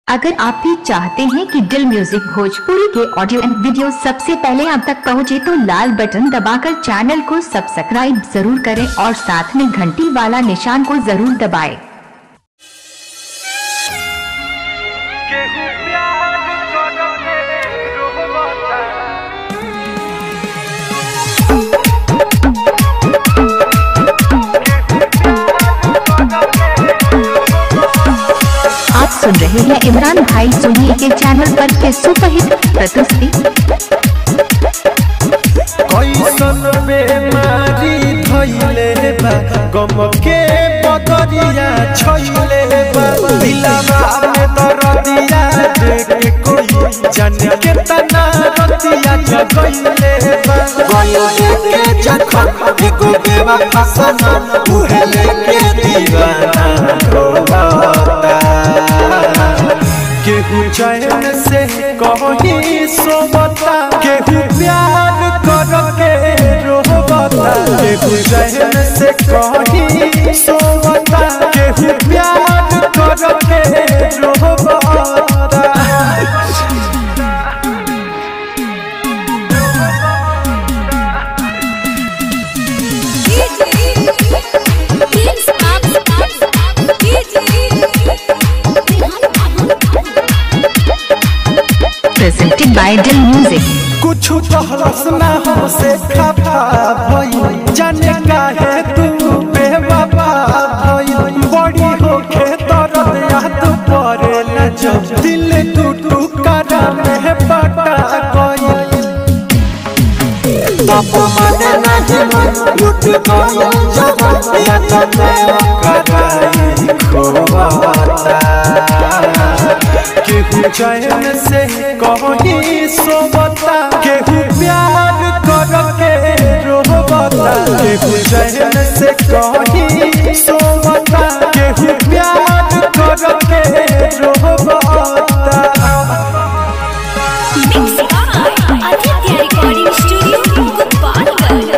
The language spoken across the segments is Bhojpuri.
अगर आप भी चाहते हैं कि दिल म्यूजिक भोजपुरी के ऑडियो एंड वीडियो सबसे पहले आप तक पहुंचे तो लाल बटन दबाकर चैनल को सब्सक्राइब जरूर करें और साथ में घंटी वाला निशान को जरूर दबाएं। केहू प्यार करके रोवता आप सुन रहे हैं इमरान भाई सोनी के चैनल पर के सुपरहिट प्रस्तुति कैसन बेमारी धैले बा गम के बदरिया छैले बा दिलवा में दर्दिया देख कोई जाने के तना रतिया जगैले बा गयो के जखन एगो बेवा फसन उहे लेके दीवाना रोता केहू चैन से कहीं सोबता केहू प्यार करके रोबता केहू चैन से कहीं सोबता केहू प्यार करके रोबता प्रेजेंटेड बाय दिल म्यूजिक कुछ कहलस ना हमसे खफा भई जाने काहे तू बेवफा भई बड़ी होके दर्द याद पड़े न जब दिल टूटू करा में बटा गई बाप माने नहीं मन लुट गई जब या तो मैं कराई खोवाता केहू चैन से कहीं सोबता केहू प्यार करके रोबता केहू चैन से कहीं सोबता केहू प्यार करके रोबता रिकॉर्डिंग स्टूडियो गोपालगंज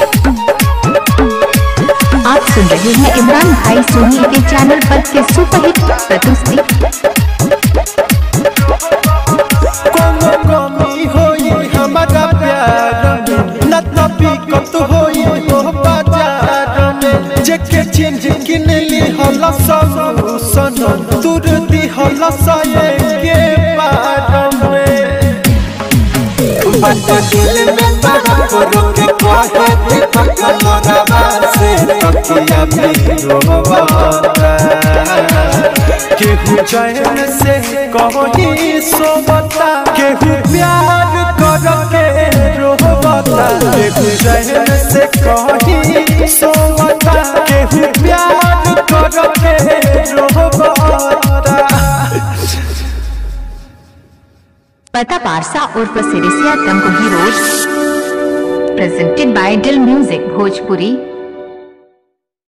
आप सुन रहे हैं इमरान भाई सोनी के चैनल पर के सुपरहिट प्रस्तुति कोनो कमी होई हमारा प्यार में न तबीकत होई हो बाजार में जेके चेंज किन ली हला सॉल्यूशन तुर दी हला साये के पार में बात दिल में तड़प रोके कहे दीपक मोरवा से तकिया भी रोवाता केहू चैन से कहीं सोबता केहू प्यार करके रोबता केहू चैन से कहीं सोबता केहू प्यार करके रोबता पता पारसा उर्फ Sirisiya Tamkuhi road presented by Dil music Bhojpuri